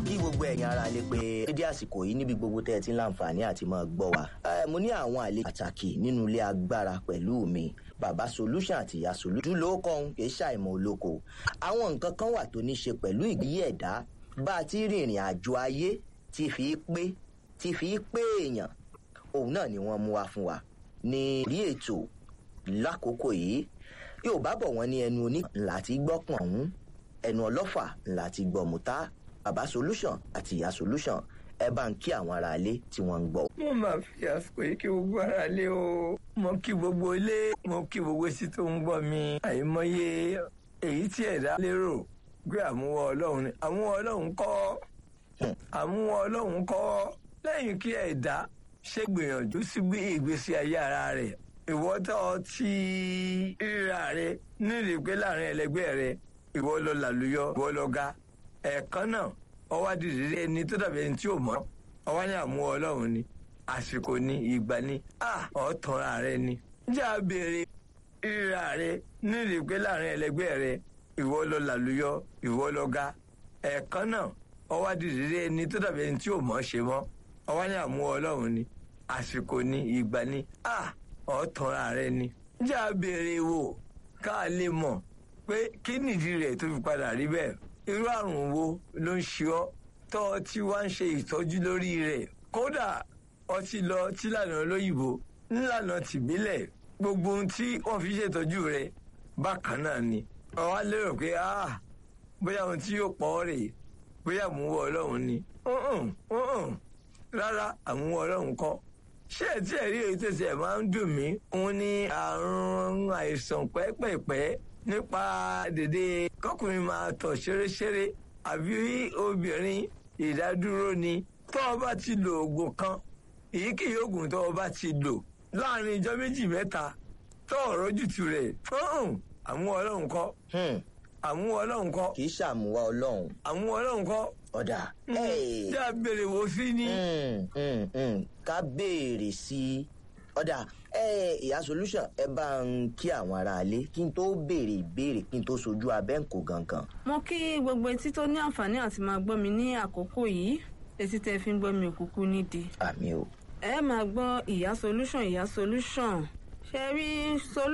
kí gbogbo ẹ̀yin ara lè pe dédé àsìkò yìí níbi gbogbo tẹ́ ẹ ti ń láǹfààní àti máa gbọ́ wa. mo ní àwọn àlejò pàtàkì nínú ilé agbára pẹ̀lú mi bàbá solution àti ìyá solution. dúró kan kì í ṣàìmọ̀ olóko. àwọn nǹkan kan wà tó ní ṣe pẹ̀lú ìgbéyé ẹ̀dá bá a ti rìnrìn àjò ayé ti fi pé ti fi pé èèyàn òun náà ni wọ́n mú wa fún wa ní orí ètò lákòókò yìí yóò bá bọ̀ wọ́n ní ẹnu oní ńlá ti gbọ́ pọ̀n ọ̀hún ẹnu ọlọ́fà ńlá ti gbọ́ mùtá bàbá solution àti ìyá solution ẹ bá ń kí àwọn ará ilé tí wọ́n ń gbọ́. mo máa fi àsìkò yìí kí gbogbo ara lé o mo kí gbogbo ilé mo kí gbogbo etí tó ń gbọ́ mi àìmọye èyí tí ẹ̀dá lérò pé àmúwọ́ ọlọ́run ni àmúwọ́ ọlọ́run kọ́ àmúwọ́ ọlọ́run kọ́ lẹ́yìn kí ẹ̀dá ṣe gbìyànjú sí bí ìgbésí ayé ara rẹ̀ ìwọ tó ti ríra rẹ nílùú pé láàrin ẹlẹgbẹ́ rẹ ìwọ lọ làlùyọ ìwọ lọ ga ẹ̀ẹ̀kan náà ọwọ́ àdìrí ẹni tó dàbí ẹni tí ò mọ̀ ọwọ́ ní àmú ọlọ́run ni àsìkò ni ìgbà ni à ọ̀tọ̀ra rẹ ni. jẹ́ àbèrè ríra rẹ nílùú pé láàrin ẹlẹgbẹ́ rẹ ìwọ lọ làlùyọ ìwọ lọ ga ẹ̀ẹ̀kan náà ọwọ́ àdìrí ẹni tó dàbí ẹni tí ò mọ̀ ṣe mọ́ ọwọ́ ní àmú ọlọ́run ni àsìkò ni ìgbà ni à ọ̀tọ̀ra rẹ ni. jẹ́ àbèrè wò ká lè mọ̀ pé kí nìdí rẹ̀ tó fi padà rí bẹ́ẹ̀ irú àrùn wo ló ń ṣe ọ́ tó o ti wá ń ṣe ìtọ́jú lórí rẹ̀ kódà ọtí lọ tílànà olóyìnbó nílànà tìbílẹ̀ gbogbo ohun tí wọ́n fi ṣètọ́jú rẹ̀ bákan náà ni ọ̀wá lérò pé ah bóyá ohun tí yóò pọ̀ rèé bóyá àmúwọ́ ọlọ́run ni rárá àmúwọ́ ọlọ́run kọ́ ṣé ẹ tí ẹ rí èyí tó ṣe máa ń dùn mí òun ni àrùn àìsàn pẹ́pẹ̀pẹ́ nípa dèdè kọkùnrin máa tọ̀ ṣeréṣeré àbí obìnrin ìdádúró ni tó o bá ti lo oògùn kan èyíkéyìí oògùn tó o bá ti lò láàrin ijọ́ méjì mẹ́ta tó o rójútu rẹ̀ àmú ọlọ́run kọ́ àmú ọlọ́run kọ́ kì í ṣàmúwá ọlọ́run. àmú ọlọ́run kọ́ ọ̀dà. tí a béèrè wò sí ni. ká béèrè sí i ọ̀dà ìyá solution ẹ bá ń kí àwọn aráalé kí n tó béèrè ìbéèrè kí n tó sojú abẹ́ǹkò gangan. mo kí gbogbo etí tó ní àǹfààní àti máa gbọ́ mi ní àkókò yìí etí tẹ́ fi ń gbọ́ mi òkúkú nídìí. àmì o. ẹ máa gbọ́ ìyá solution ìyá solution ṣe rí solution.